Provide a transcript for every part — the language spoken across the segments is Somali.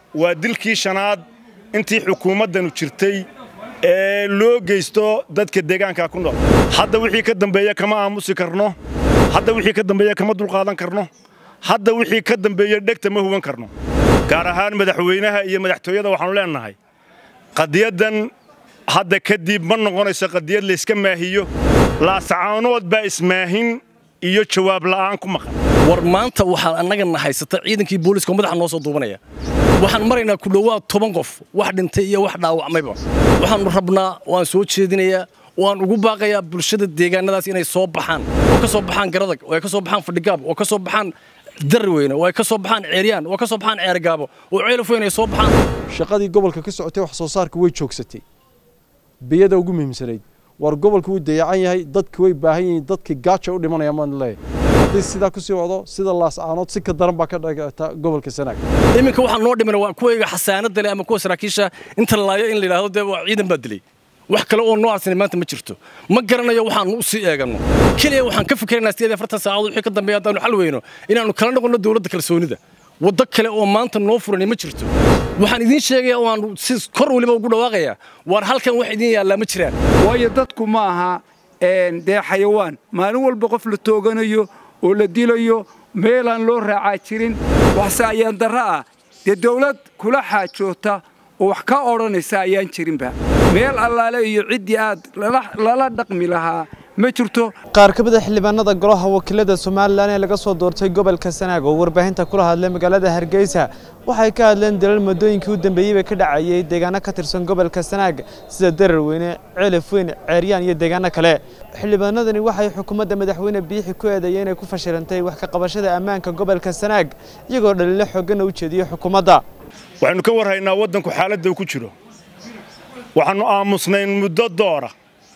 waa dilkii shanaad intii xukuumaddanu jirtay ee loo geysto dadka deegaanka ku nool hadda wixii ka dambeeya kama aamusi karno hadda wixii ka dambeeya kama dulqaadan karno hadda wixii ka dambeeya dhegta ma huban karno gaar ahaan madaxweynaha iyo madaxtooyada waxaannu leennahay qadiyaddan hadda kadib ma noqonayso qadiyad layska maahiyo laasacaanood baa ismaahin iyo jawaab la'aan ku maqan war maanta waxaa annagana haysata ciidankii booliiska oo madaxa noo soo duubanaya waxaan maraynaa ku dhowaad toban qof wax dhintay iyo wax dhaawacmayba waxaannu rabnaa waan soo jeedinayaa waan ugu baaqayaa bulshada deegaanadaas inay soo baxaan oo ka soo baxaan garadag oo ay ka soo baxaan fadhigaab oo ka soo baxaan darweyne oo ay ka soo baxaan ceeryaan oo ka soo baxaan ceergaabo oo ceelafweyn ay soo baxaan shaqadii gobolka ka socotay wax soo saarka way joogsatay biyada ugu muhiimsanayd war gobolka wuu dayacan yahay dadki way baahan yihiin dadkii gaaja u dhimanaya maan leeyahay haddii sidaa ku sii wado sida laascaanood si ka daran baa ka dhagata gobolka sanaag iminka waxaa noo dhimana waa kuwayga xasaanada leh ama kuwa saraakiisha inta laayo in la yidhaahdo dee waa ciidan baa dilay wax kale oo noo arsanay maanta ma jirto ma garanayo waxaanu u sii eeganno keliya waxaan ka fikiraynaa sideed afartan saacadood wixii ka dambeeya haddaanu xal weyno inaannu kala noqonno dowladda kalsoonida waddo kale oo maanta noo furanay ma jirto waxaan idiin sheegaya oo aan si kor weliba ugu dhawaaqayaa waar halkan wax idiin yaallaa ma jiraan waayo dadku ma aha dee xayawaan maalin walba qof la tooganayo oo la dilayo meelaan loo raacaa jirin waxse ayaan darro ah dee dawlad kula xaajoota oo wax ka odhanaysa ayaan jirinba meel allaale iyo ciddii aad lala dhaqmi lahaa ma jirto qaar ka mid a xildhibaanada golaha wakiilada somalilan ee laga soo doortay gobolka sanaag oo warbaahinta kula hadlay magaalada hargeysa waxay ka hadleen dalal muddooyinkii u dambeeyeyba ka dhacayay deegaano ka tirsan gobolka sanaag sida dararweyne ceelafweyn ceeryaan iyo deegaano kale xildhibaanadani waxay xukuumadda madaxweyne biixi ku eedeeyeen inay ku fashilantay wax ka qabashada ammaanka gobolka sanaag iyagoo dhaliilo xoogganna u jeediyey xukuumadda waxaynu ka warhaynaa waddanku xaaladda uu ku jiro waxaannu aamusnayn muddo doora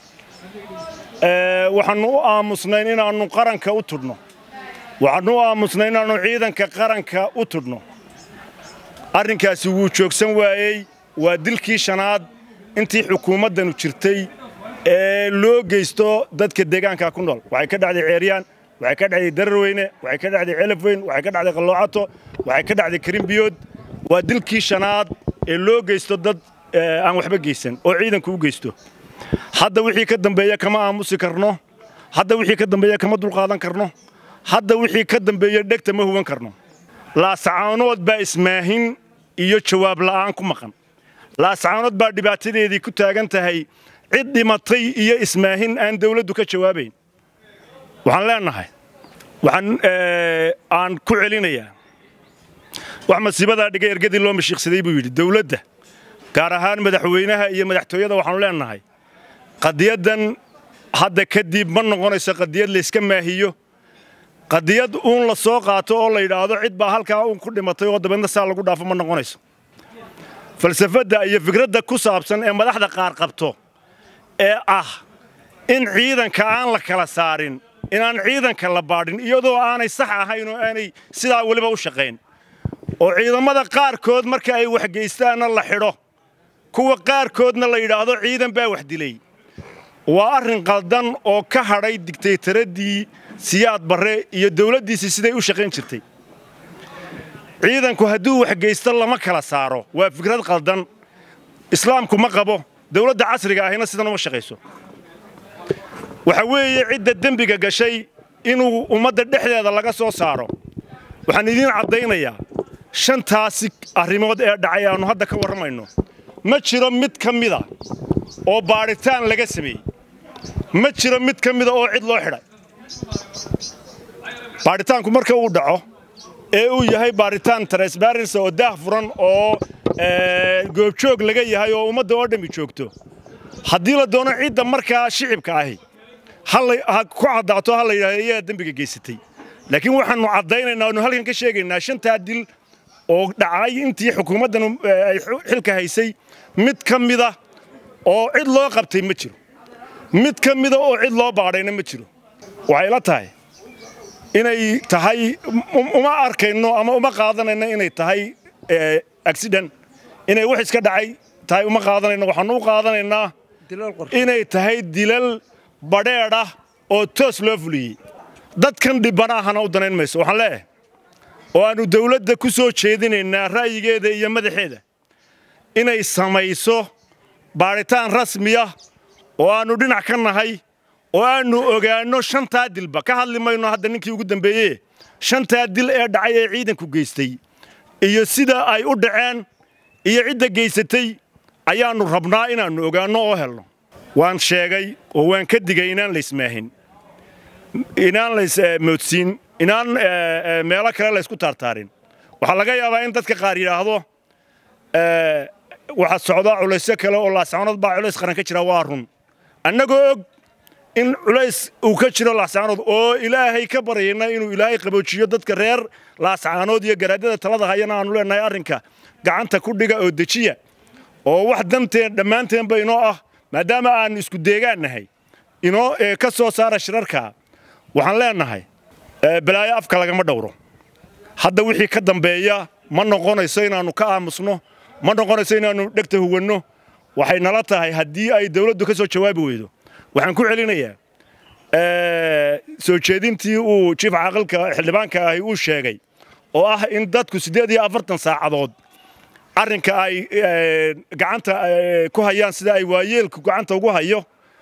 waxaannu u aamusnayn inaannu qaranka u tudhno waxaannu u aamusnayn inaannu ciidanka qaranka u tudhno arrinkaasi wuu joogsan waayey waa dilkii shanaad intii xukuumaddanu jirtay ee loo geysto dadka deegaanka ku nool waxay ka dhacday ceeryaan waxay ka dhacday dararweyne waxay ka dhacday celafweyn waxay ka dhacday qalloocato waxay ka dhacday karimbiyood waa dilkii shanaad ee loo geysto dad aan waxba geysan oo ciidanku u geysto hadda wixii ka dambeeya kama aamusi karno hadda wixii ka dambeeya kama dulqaadan karno hadda wixii ka dambeeya dhegta ma huban karno laasacaanood baa ismaahin iyo jawaab la'aan ku maqan laasacaanood baa dhibaatadeedii ku taagan tahay cid dhimatay iyo ismaahin aan dawladdu ka jawaabayn waxaan leennahay waxaan aan ku celinayaa wax masiibadaa dhigay ergadii loo mashiiqsaday buu yidhi dawladda gaar ahaan madaxweynaha iyo madaxtooyada waxaannu leennahay qadiyaddan hadda kadib ma noqonayso qadiyad layska maahiyo qadiyad uun la soo qaato oo la yidhaahdo cid baa halkaa uun ku dhimatay oo dabeedna saa lagu dhaafo ma noqonayso falsafadda iyo fikradda ku saabsan ee madaxda qaar qabto ee ah in ciidanka aan la kala saarin inaan ciidanka la baadhin iyadoo aanay sax ahayn oo aanay sidaa weliba u shaqayn oo ciidamada qaarkood marka ay waxgeystaanna la xidho kuwa qaarkoodna la yidhaahdo ciidan baa wax dilay waa arrin qaldan oo ka hadhay digtaytaraddii siyaad barre iyo dawladdiisii siday u shaqayn jirtay ciidanku hadduu waxgeysto lama kala saaro waa fikrad qaldan islaamku ma qabo dawladda casriga ahina sidan uma shaqayso waxa weeye cidda dembiga gashay inuu ummadda dhexdeeda laga soo saaro waxaan idiin caddaynayaa shantaasi arrimood ee dhacay aannu hadda ka warramayno ma jiro mid ka mida oo baadhitaan laga sameeyey ma jiro mid ka mida oo cid loo xidhay baadhitaanku marka uu dhaco ee uu yahay baadhitaan transparency oo daah furan oo goobjoog laga yahay oo ummadda oo dhammi joogto haddii la doono cidda markaa shicibka ahi ha ku caddaato ha la yidhahdo iyadaa dembiga geysatay laakiin waxaannu caddaynaynaa oonu halkan ka sheegaynaa shantaa dil oo dhacay intii xukuumaddan ay xilka haysay mid ka mida oo cid loo qabtay ma jiro mid ka mida oo cid loo baadhayna ma jiro waxay la tahay inay tahay uma arkayno ama uma qaadanayno inay tahay accident inay wax iska dhacay tahay uma qaadanayno waxaannu u qaadanaynaa inay tahay dilal badheedh ah oo toos loo fuliyey dadkan dhibbana ahana u danayn mayso waxaan leeyahay oo aannu dawladda ku soo jeedinaynaa ra'yigeeda iyo madaxeeda inay samayso baadhitaan rasmiya oo aannu dhinac ka nahay oo aannu ogaanno shantaa dilba ka hadli mayno hadda ninkii ugu dambeeye shantaa dil ee dhacay ee ciidanku geystay iyo sida ay u dhaceen iyo cidda geysatay ayaannu rabnaa inaannu ogaanno oo helno waan sheegay oo waan ka digay inaan laysmaahin inaan laysmoodsiin inaan meelo kale laysku taartaarin waxaa laga yaabaa in dadka qaar yidhaahdo waxaa socdaa culaysyo kale oo laascaanood baa culays qaran ka jira waa run annagoo og in culays uu ka jiro laascaanood oo ilaahay ka baryayna inuu ilaahay qaboojiyo dadka reer laascaanood iyo garaadada talada hayana aanu leenahay arrinka gacanta ku dhiga oo dejiya oo wax danteen dhammaanteenba inoo ah maadaama aannu isku deegaan nahay inoo ka soo saara shirarka waxaan leenahay balaayo afka lagama dhowro hadda wixii ka dambeeya ma noqonayso inaannu ka aamusno ma noqonayso inaannu dhegta huwanno waxay nala tahay haddii ay dawladdu ka soo jawaabi weydo waxaan ku celinayaa soo jeedintii uu jiif caaqilka xildhibaanka ahi uu sheegay oo ah in dadku siddeed iyo afartan saacadood arrinka ay gacanta ku hayaan sida ay waayeelku gacanta ugu hayo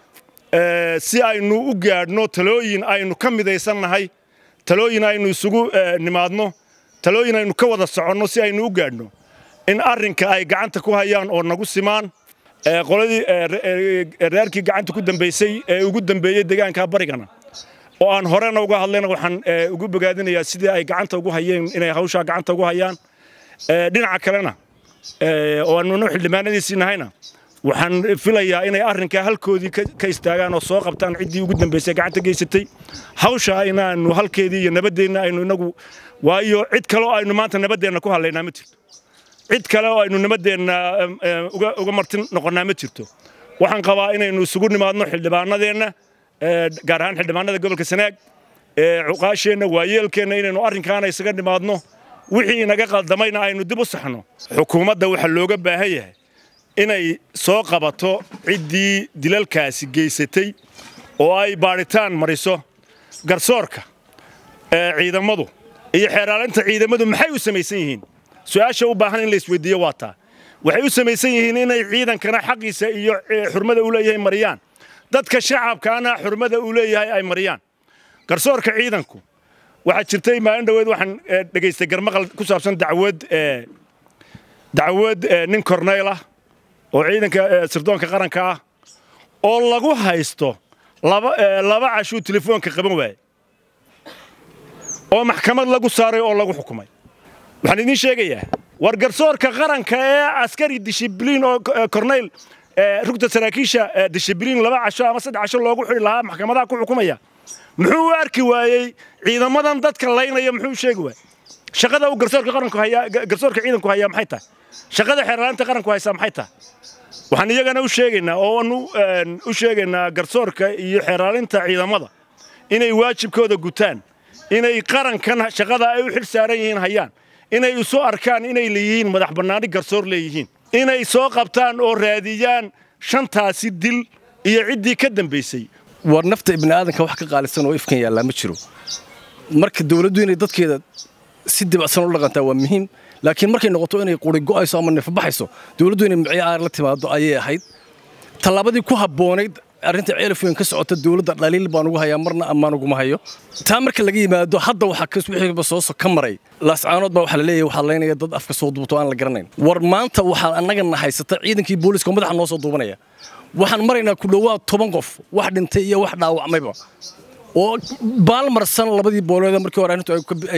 si aynu u gaadhno talooyin aynu ka midaysannahay talooyin aynu isugu nimaadno talooyin aynu ka wada soconno si aynu u gaadhno in arrinka ay gacanta ku hayaan oo nagu simaan qoladii reerkii gacanta ku dambaysay ee ugu dambeeyey deegaanka barigana oo aan horena uga hadlayna waxaan ugu bogaadinayaa sidii ay gacanta ugu hayeen inay hawshaa gacanta ugu hayaan dhinaca kalena oo aannu xildhibaanadiisii nahayna waxaan filayaa inay arrinkaa halkoodii ka istaagaan oo soo qabtaan ciddii ugu dambaysay gacanta geysatay hawshaa inaannu halkeedii iyo nabaddeenna aynu inagu waayo cid kaleo aynu maanta nabaddeenna ku hadlaynaa ma jirto cid kale oo aynu nimadeenna uga martin noqonnaa ma jirto waxaan qabaa inaynu isugu nimaadno xildhibaanadeenna gaar ahaan xildhibaanada gobolka sanaag cuqaasheenna waayeelkeenna inaynu arrinkaana isaga nimaadno wixii inaga qaldamayna aynu dib u saxno xukuumadda waxaa looga baahan yahay inay soo qabato ciddii dilalkaasi geysatay oo ay baadhitaan mariso garsoorka ciidamadu iyo xeeraalinta ciidamadu maxay u samaysan yihiin su-aasha u baahan in la isweydiiyo waa taa waxay u samaysan yihiin inay ciidankana xaqiisa iyo xurmada uu leeyahay mariyaan dadka shacabkaana xurmada uu leeyahay ay mariyaan garsoorka ciidanku waxaa jirtay maalin dhoweed waxaan dhegaystay garmaqal ku saabsan dacwad dacwad nin korneyl ah oo ciidanka sirdoonka qaranka ah oo lagu haysto laba cashuu telefoonka qaban waaye oo maxkamad lagu saaray oo lagu xukumay waxaan idiin sheegayaa war garsoorka qaranka ee askari dishibliin oo korneyl rugta saraakiisha dishibliin laba casho ama saddex casho loogu xidhi lahaa maxkamadaha ku xukumaya muxuu u arki waayey ciidamadan dadka laynaya muxuu sheegi waayey shaqada uu garsoorka qaranku hayaa garsoorka ciidanku hayaa maxay tahay shaqada xeerlaanta qaranku haysaa maxay tahay waxaan iyagana u sheegaynaa oo aanu u sheegaynaa garsoorka iyo xeeraalinta ciidamada inay waajibkooda gutaan inay qarankan shaqada ay u xil saaran yihiin hayaan inay isu arkaan inay leeyihiin madax bannaani garsoor leeyihiin inay soo qabtaan oo raadiyaan shantaasi dil iyo ciddii ka dambaysay war nafta ibni aadanka wax ka qaalisan oo ifkan yaallaa ma jiro marka dawladdu inay dadkeeda si dibacsan u dhaqantaa waa muhiim laakiin markay noqoto inay quri go'ayso ama neefbaxayso dawladdu inay micyo aar la timaado ayay ahayd tallaabadii ku habboonayd arrinta ceelafweyn ka socota dawladda dhaliil baan ugu hayaa marna ammaan uguma hayo taa marka laga yimaado hadda waxaa kas wixiiba soo ka maray laascaanood baa waxaa la leeyahay waxaa laynaya dad afka soo duubto aan la garanayn war maanta waxaa annagana haysata ciidankii booliska oo madaxa noo soo duubanaya waxaan maraynaa ku dhowaad toban qof wax dhintay iyo wax dhaawacmayba oo baalmarsan labadii booloeda markii hore arrintu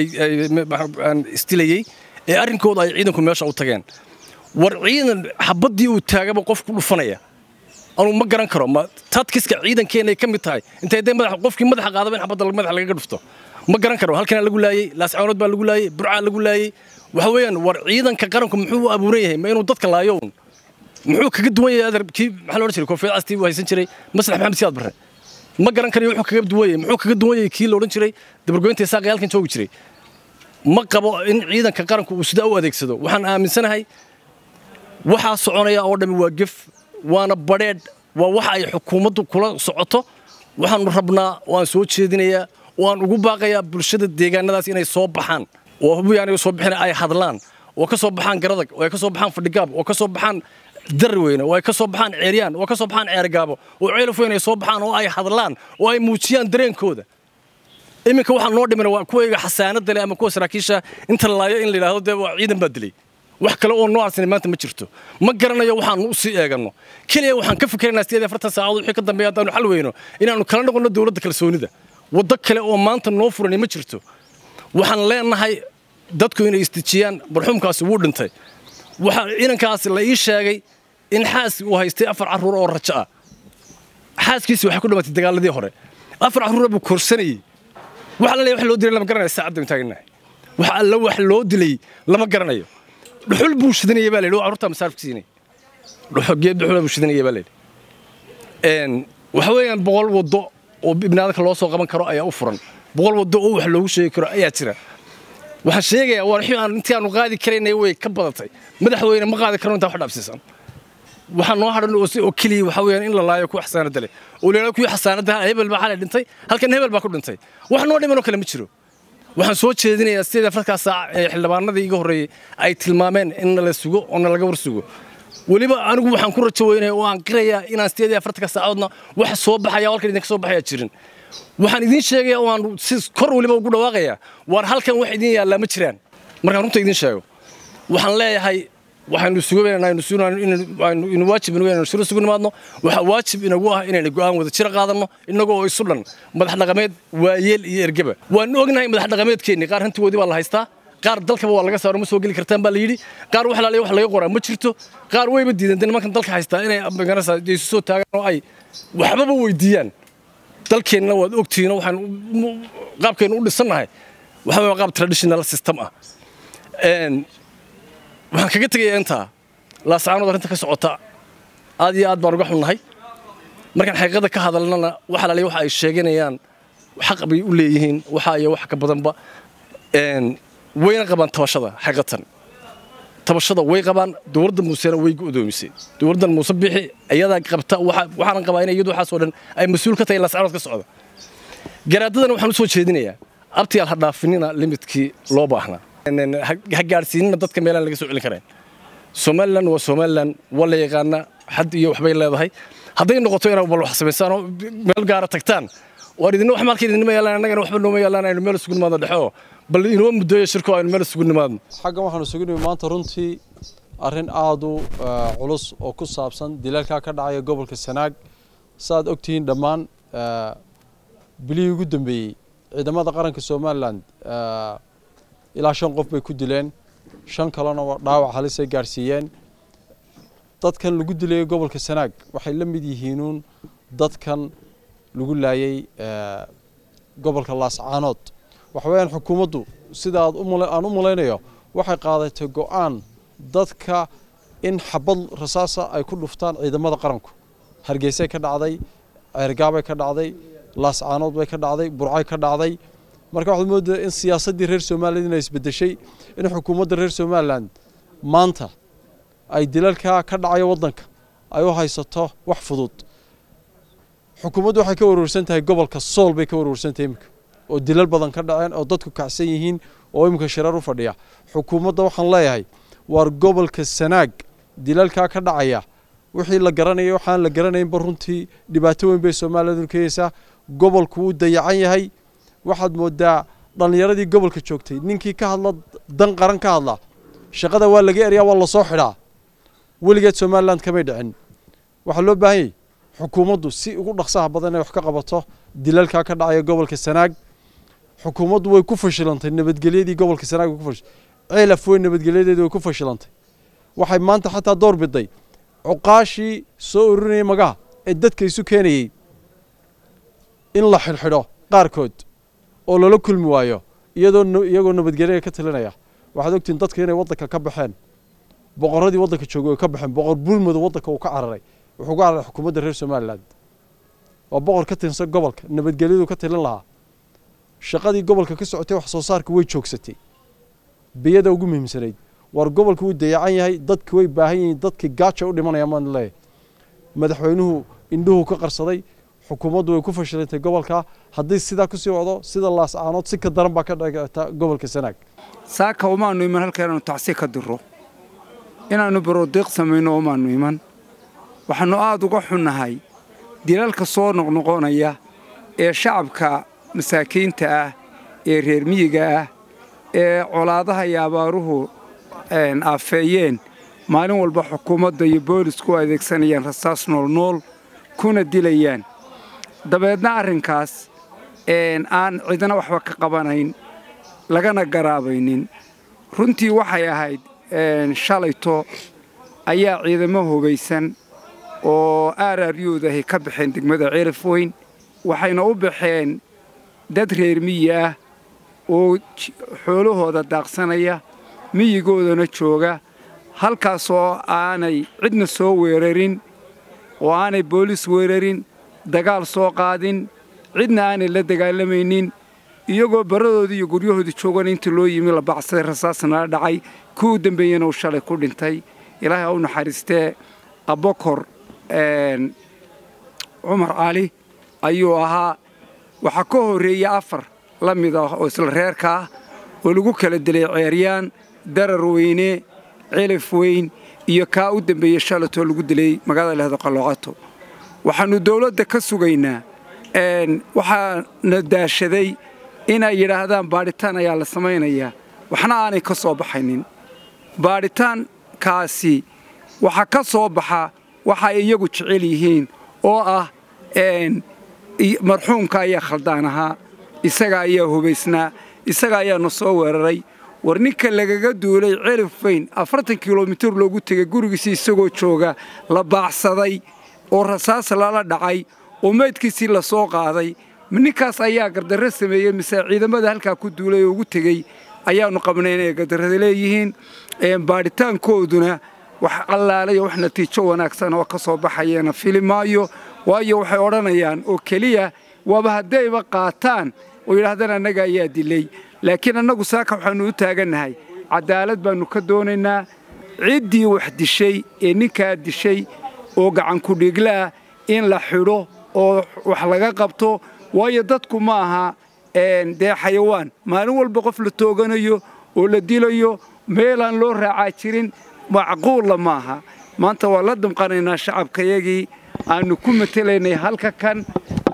istilayey ee arrinkooda ay ciidanku meesha u tageen war ciidan xabaddii uu taagaba qof ku dhufanaya anuu ma garan karo ma tadkiska ciidankeenay ka mid tahay intay dee madax qofkii madaxa qaadaba in xabadda madaxa lagaga dhufto ma garan karo halkana lagu laayey laascaanood baa lagu laayey burcaa lagu laayey waxa weeyaan war ciidanka qaranku muxuu u abuuran yahay ma inuu dadka laayo un muxuu kaga duwan yahay adar kii maxaa la odhan jiray koofiyad castii uu haysan jiray maslax maxamed siyaad barre ma garan karayo wuxuu kaga duwan yahay muxuu kaga duwan yahay kii la odhan jiray dabargoynta isaaqi halkan joogi jiray ma qabo in ciidanka qaranku uu sidaa u adeegsado waxaan aaminsanahay waxaa soconaya oo dhammi waa gef waana badheedh waa waxa ay xukuumaddu kula socoto waxaannu rabnaa waan soo jeedinayaa waan ugu baaqayaa bulshada deegaanadaas inay soo baxaan oo hubi aniga soo bixina ay hadlaan oo ka soo baxaan garadag oo ay ka soo baxaan fadhigaab oo ka soo baxaan darweyne oo ay ka soo baxaan ceeryaan oo ka soo baxaan ceergaabo oo ceelaf weyn ay soo baxaan oo ay hadlaan oo ay muujiyaan dareenkooda iminka waxaa noo dhimina waa kuwayga xasaanada leh ama kuwa saraakiisha inta la laayo in la yidhaahdo dee waa ciidan baa dilay wax kale oo noocaasina maanta ma jirto ma garanayo waxaanu u sii eeganno keliya waxaan ka fikiraynaa sideed afartan saacadood wixii ka dambeeya haddaanu xal weyno inaannu kala noqonno dowladda kalsoonida waddo kale oo maanta noo furani ma jirto waxaan leenahay dadku inay istijiyaan marxuumkaasi wuu dhintay waxaa inankaasi la ii sheegay in xaas uu haystay afar carruur oo rajo ah xaaskiisi waxay ku dhimatay dagaaladii hore afar carruura buu korsanayey wax alla wax loo dilay lama garanayo saacadda taaganahay wax alla wax loo dilay lama garanayo dhuxul buu shidanayay baa la yidhi carruurta masaarifka siinay dhuxul geed dhuxul buu shidanayay baa la yidhi een waxa weeyaan boqol waddo oo ibnaadka loo soo qaban karo ayaa u furan boqol waddo oo wax loogu sheegi karo ayaa jira waxaan sheegayaa waa wixii aan intii aanu qaadi karaynay way ka badatay madaxweyne ma qaadi karno intaa wax dhaafsiisan waxaa noo hadhan oo si oo keliya waxa weeyaan in la laayo kuwa xasaanada leh oo leela kuwii xasaanada hebel baa xalay dhintay halkan hebel baa ku dhintay wax noo dhiman oo kale ma jiro waxaan soo jeedinayaa sideed afarkaa saac ee xildhibaanadii iga horreeyey ay tilmaameen in la sugo oo na laga war sugo weliba anigu waxaan ku rajo weynaya oo aan qirayaa inaan sideed iyo afartanka saacadoodna wax soo baxaya halkan idinka soo baxaya jirin waxaan idiin sheegaya oo aan si kor weliba ugu dhawaaqayaa waar halkan wax idiin yaallaa ma jiraan markaan runta idiin sheego waxaan leeyahay waxaynu sugaynaynu inu waajib inagu inaynu shiro sugu nimaadno waxaa waajib inagu ah inaynu go'aan wada jira qaadanno innagoo oo isu dhan madax dhaqameed waayeel iyo ergeba waan ognahay madax dhaqameedkeenni qaar hantigoodii baa la haystaa qaar dalkaba waa laga saaro ma soo geli kartaan baa la yidhi qaar wax laaliya wax laga qoraa ma jirto qaar wayba diideen de nimankan dalka haystaa inay maganaysaa isu soo taagaan oo ay waxbaba weydiiyaan dalkeenna waad ogtihiinoo waxaan qaabkeennu u dhisannahay waxa weeye qaab traditional system ah waxaan kaga tegayaa intaa laasacaanood arrinta ka socota aad iyo aad baan uga xunnahay markaan xaqiiqada ka hadalnana waxa laaliya waxa ay sheeganayaan xaq bay u leeyihiin waxa iyo wax ka badanba wayna qabaan tabashada xaqiiqatan tabashada way qabaan dowladda muusena way go'doomisay dowladdan muuse bixi ayadaa qabta waxaanan qabaa in iyadu waxaasoo dhan ay mas-uul ka tahay laasacaanood ka socda garaadadana waxaan u soo jeedinayaa abtiyaal ha dhaafinina limidkii loo baahnaa ha gaadhsiinina dadka meelaan laga soo celin karayn somalilan waa somalilan waa la yaqaanaa xad iyo waxbay leedahay hadday noqoto inaad bal wax samaysaan oo meel gaara tagtaan waan idinna wax maalka idinma yaalaan annagana waxba nooma yaalaan aynu meel isugu nimaadno dhexo bal inoo mudooya shirko aynu meel isugu nimaadno xaggan waxaanu isugu nimi maanta runtii arrin aada u culus oo ku saabsan dilalkaa ka dhacaya gobolka sanaag saaad ogtihiin dhammaan bilihii ugu dambeeyey ciidamada qaranka somalilan ilaa shan qof bay ku dileen shan kalena dhaawac halisay gaadhsiiyeen dadkan lagu dilayay gobolka sanaag waxay la mid yihiinuun dadkan lagu laayay gobolka laascaanood waxa weeyaan xukuumaddu sida aad aan u malaynayo waxay qaadatay go'aan dadka in xabad rasaasa ay ku dhuftaan ciidamada qaranku hargeysay ka dhacday ceergaabay ka dhacday laascaanood bay ka dhacday burcay ka dhacday marka waxaad moodaa in siyaasaddii reer somaliland inay isbedeshay in xukuumadda reer somaliland maanta ay dilalkaa ka dhacaya waddanka ay u haysato wax fudud xukuumaddu waxay ka warwarsan tahay gobolka sool bay ka warwarsan tahay iminka oo dilal badan ka dhaceen oo dadku kacsan yihiin oo iminka shirar u fadhiya xukuumadda waxaan leeyahay waar gobolka sanaag dilalkaa ka dhacaya wixii la garanayay waxaan la garanaynba runtii dhibaato weyn bay somaliland keenaysaa gobolku wuu dayacan yahay waxaad moodaa dhallinyaradii gobolka joogtay ninkii ka hadla dan qaran ka hadla shaqada waa laga eryaa waa lasoo xidhaa weligeed somaliland kamay dhicin waxaa loo baahan yahy xukuumaddu si ugu dhaqsaha badan inay wax ka qabato dilalkaa ka dhacaya gobolka sanaag xukuumaddu way ku fashilantay nabadgelyadii gobolka sanaag way ku fash ceelaf weyn nabadgelyadeedii way ku fashilantay waxay maanta xataa door biday cuqaashii soo ururinayay magaha ee dadka isu keenayey in la xidhxidho qaarkood oo lala kulmi waayo iyadoo iyagoo nabadgelya ka talinaya waxaad ogtihiin dadka inay waddanka ka baxeen boqorradii waddanka joogay way ka baxeen boqor burmada waddanka uu ka cararay wuxuu ka cararay xukuumadda reer somaliland waa boqor ka tirsan gobolka nabadgelyadu ka talin lahaa shaqadii gobolka ka socotay wax soo saarka way joogsatay biyada ugu muhiimsanayd waar gobolka wuu dayacan yahay dadki way baahan yihiin dadkii gaaja u dhimanaya maan leeyahay madaxweynuhu indhuhu ka qarsaday xukuumaddu way ku fashilantay gobolka haddii sidaa kusii wado sida laascaanood si ka daran baa ka dhigata gobolka sanaag saaka umaannu iman halka inaannu tacsi ka diro inaannu barodiiq samayno umaannu iman waxaannu aad uga xunnahay dilalka soo noqnoqonaya ee shacabka masaakiinta ah ee reer miyiga ah ee colaadaha iyo abaaruhu aafeeyeen maalin walba xukuumadda iyo boolisku u adeegsanayaan rasaas noolnool kuna dilayaan dabeedna arrinkaas aan cidna waxba ka qabanayn lagana garaabaynin runtii waxay ahayd shalayto ayaa ciidamo hubaysan oo aararyoodahay ka baxeen degmada ceelaf weyn waxayna u baxeen dad reer miyi ah oo xoolahooda daaqsanaya miyigoodana jooga halkaasoo aanay cidna soo weerarin oo aanay boolis weerarin dagaal soo qaadin cidna aanay la dagaalamaynin iyagoo barradoodii iyo guryahoodii joogana inta loo yimi la bacsaday rasaasna la dhacay kii u dambeeyena uu shalay ku dhintay ilaahay ha u naxariistee abokor cumar cali ayuu ahaa waxaa ka horreeyey afar la mid ah oo isla reerka ah oo lagu kala dilay ceeryaan darar weyne celif weyn iyo kaa u dambeeyey shalatoo lagu dilay magaalada lehdo qalloocato waxaannu dawladda ka sugaynaa waxaana daashaday inay yidhaahdaan baadhitaan ayaa la samaynayaa waxna aanay ka soo baxaynin baadhitaankaasi waxaa ka soo baxa waxa ay iyagu jecel yihiin oo ah marxuumka ayaa khaldaan ahaa isaga ayaa hubaysnaa isaga ayaana soo weeraray war ninka lagaga duulay celif weyn afartan kilomitir loogu tegay gurigiisii isagoo jooga la baacsaday oo rasaas lala dhacay oo meydkiisii la soo qaaday ninkaas ayaa gardarro sameeyey mise ciidamada halkaa ku duulay oo ugu tegey ayaannu qabnay inay gardarrada leeyihiin baadhitaankooduna wax allaalay wax natiijo wanaagsan oo ka soo baxayeena fili maayo waayo waxay odhanayaan oo keliya waaba haddayba qaataan oo yidhaahdaan annaga ayaa dilay laakiin annagu saaka waxaannu u taagannahay caddaalad baannu ka doonaynaa ciddii wax dishay ee ninkaa dishay oo gacankudhiiglaah in la xidho oo wax laga qabto waayo dadku ma aha dee xayawaan maalin walba qof la tooganayo oo la dilayo meelaan loo raacaa jirin macquulla ma aha maanta waa la damqanaynaa shacabkayagii aannu ku matelaynay halka kan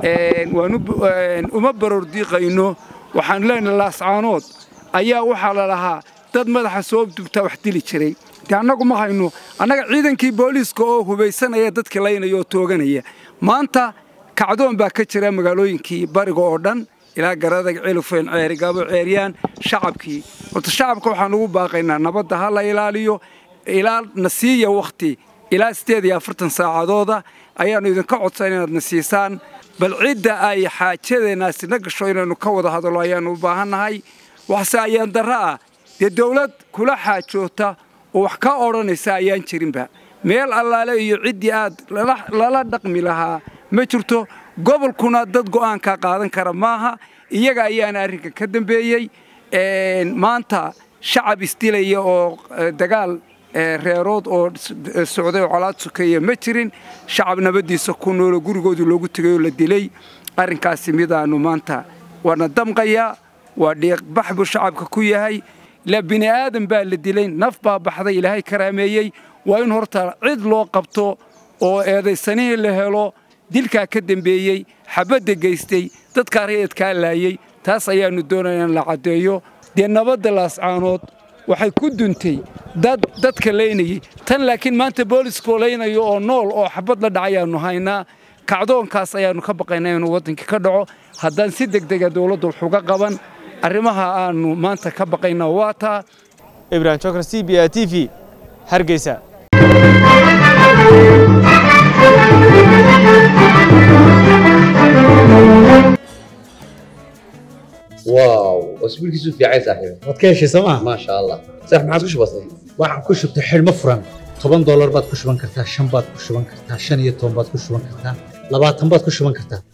uma barordiiqayno waxaannu leenahay laascaanood ayaa waxaa la lahaa dad madaxa soo dubtaa wax dili jiray de annagu ma hayno annaga ciidankii booliiska oo hubaysanaya dadkii laynaya oo tooganaya maanta kacdoon baa ka jira magaalooyinkii bariga oo dhan ilaa garadag celufeen ceerigaabo ceeryaan shacabkii horta shacabka waxaan ugu baaqaynaa nabadda ha la ilaaliyo ilaa na siiya wakhti ilaa siddeed iyo afartan saacadooda ayaannu idinka codsan inaad na siisaan bal cidda ay xaajadeennaasi na gasho inaynu ka wada hadallo ayaannu u baahannahay waxse ayaan darro ah dee dawlad kula xaajoota oo wax ka odhanaysa ayaan jirinba meel allaale iyo ciddii aad lala dhaqmi lahaa ma jirto gobolkuna dad go'aankaa qaadan kara maaha iyaga ayaana arrinkan ka dambeeyey maanta shacab isdilaya oo dagaal reerood oo socday oo colaad sukeeya ma jirin shacab nabaddiisa ku nooloo gurigoodii loogu tegay oo la dilay arrinkaasi midaannu maanta waana damqayaa waa dhiiqbax buu shacabka ku yahay ilaa bini aadan baa la dilay naf baa baxday ilaahay karaameeyey waa in horta cid loo qabto oo eedaysanihii la helo dilkaa ka dembeeyey xabadda geystay dadkaa rayadkaa laayey taas ayaannu doonaya in la caddeeyo dee nabadda laascaanood waxay ku duntay dad dadka laynayey tan laakiin maanta booliskoo laynayo oo nool oo xabad la dhacayaannu haynaa kacdoonkaas ayaannu ka baqaynaa inuu waddankii ka dhaco haddaan si degdega dowladda wax uga qaban arrimaha aannu maanta ka baqayna waa taa ibrahim jokar c b a t v hargeysa واو اسبوع كيسو في عايز صاحبي waad ka heshay sooma ما شاء الله صح ما عادش بسيط waxaan ku shubtay xidhmo furan toban doolar baad ku shuban kartaa shan baad ku shuban kartaa shan iyo toban baad ku shuban kartaa labaatan baad ku shuban kartaa